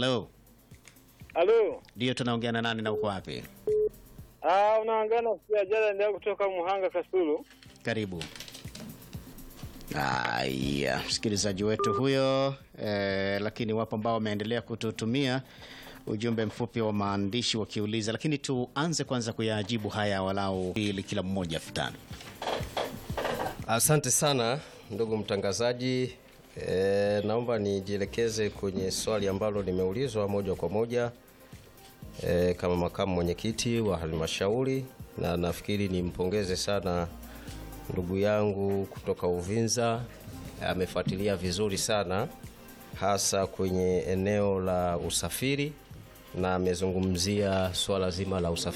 Halo, Halo. ndio tunaongea na nani na uko wapi? Ah, unaangana pia jana ndio kutoka Muhanga Kasulu. Karibu. Haya, msikilizaji wetu huyo eh, lakini wapo ambao wameendelea kututumia ujumbe mfupi wa maandishi wakiuliza, lakini tuanze kwanza kuyajibu haya walau ili kila mmoja futano. Asante sana ndugu mtangazaji. E, naomba nijielekeze kwenye swali ambalo limeulizwa moja kwa moja e, kama makamu mwenyekiti wa halmashauri, na nafikiri nimpongeze sana ndugu yangu kutoka Uvinza, amefuatilia vizuri sana hasa kwenye eneo la usafiri na amezungumzia swala zima la usafiri